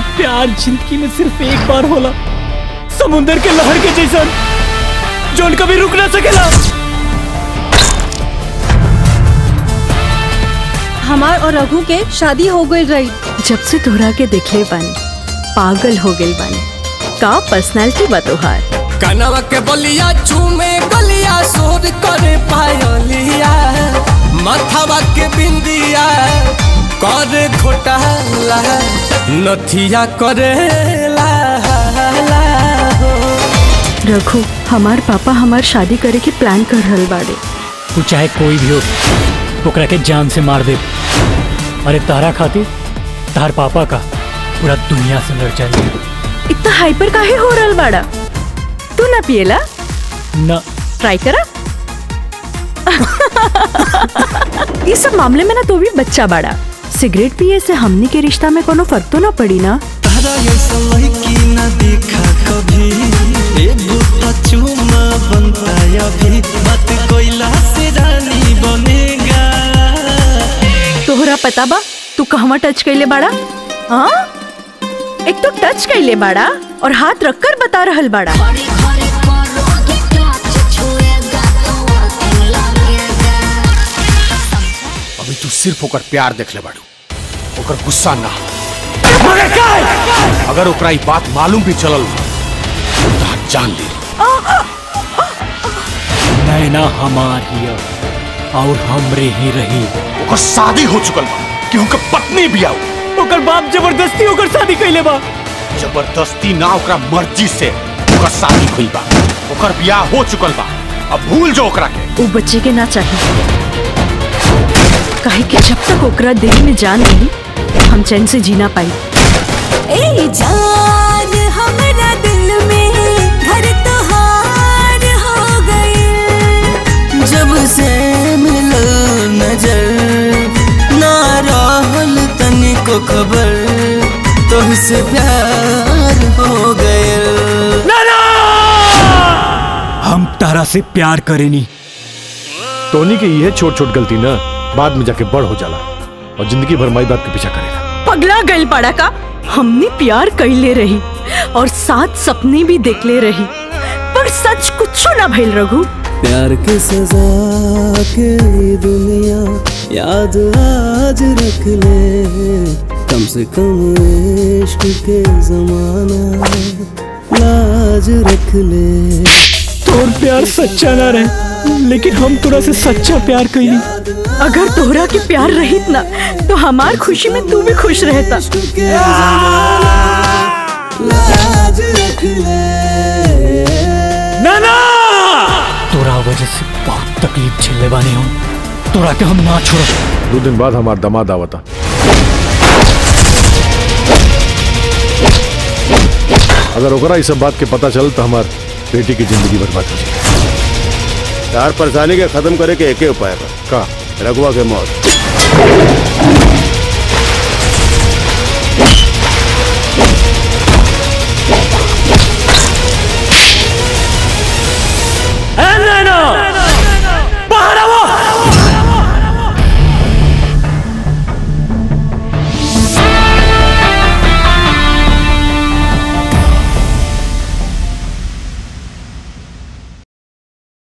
प्यार जिंदगी में सिर्फ एक बार होला समुंदर के लहर के जैसन जोन कभी रुक ना सकेला हमार और रघु के शादी हो गई रही जब से तोहरा के देखले बानी पागल हो गई बानी का पर्सनालिटी बा तोहार कनवा के बलिया चूमे गलिया सोर करे पायलिया माथावा के बिंदिया करे घोटाला नथिया करे ला ला हो। रघु हमार पापा हमार शादी करे के प्लान कर रहल बाड़े तू चाहे कोई भी हो ओकरा के जान से मार दे अरे तारा खातिर तार पापा का पूरा दुनिया से लड़ जाए इतना हाइपर काहे हो रहल बाड़ा तू ना पिएला ना ट्राई करा इस सब मामले में ना तो भी बच्चा बाड़ा सिगरेट पिए से हमनी के रिश्ता में कोनो फर्क तो ना पड़ी ना तारा ऐसा लड़की न देखा कभी एगो तो चुमा बनता अभी बात कोयला से रानी बनेगा तोहरा पता बा तू कहवा टच कैले बाड़ा हाँ एक तो टच कैले बाड़ा और हाथ रखकर बता रहल बाड़ा अभी तू सिर्फ ओकर प्यार देख ले बाड़ू ओकर गुस्सा ना अगर ओकरा ई बात मालूम भी चलल तो तहार जान ले नैना हमार ही है, और हमरे ही रही ओकर शादी हो चुकल बा कि ओकर पत्नी भी आओ ओकर बाप जबरदस्ती ओकर शादी कैले बा जबरदस्ती ना ओकरा मर्जी से ओकर शादी हुई बा ओकर ब्याह हो चुकल बा अब भूल जो ओकरा के वो बच्चे के ना चाहिए काहे कि जब तक ओकरा दिल में जान रही हम चैन से जीना पाई ए जान हमरा दिल में घर तोहार हो गई जब से मिलो नजर ना रहल तनिको खबर तुमसे प्यार हो गयल हम तारा से प्यार करेनी टोनी की यह छोट छोट गलती ना बाद में जाके बड़ हो जाला और जिंदगी भर माई बाप के पीछा करेगा पगला गल पड़ा का हमने प्यार कैले रही और साथ सपने भी देखले रही पर सच कुछ ना भइल रघु प्यार के सजा के दुनिया याद आज रख ले कम से कम इश्क के जमाना लाज रख ले तोर प्यार सच्चा ना रहे लेकिन हम तोरा से सच्चा प्यार कैली अगर तोहरा के प्यार रहित ना तो हमार खुशी में तू भी खुश रहता लाज रख ले नाना तोरा वजह से बहुत तकलीफ झेले बानी हम तोरा के हम ना छोड़ दो दिन बाद हमारा दामाद आवता अगर ओकरा इस सब बात के पता चल तो हमार बेटी की जिंदगी बर्बाद हो जाए तार परेशानी के खत्म करे के एके उपाय बा का रघुआ के मौत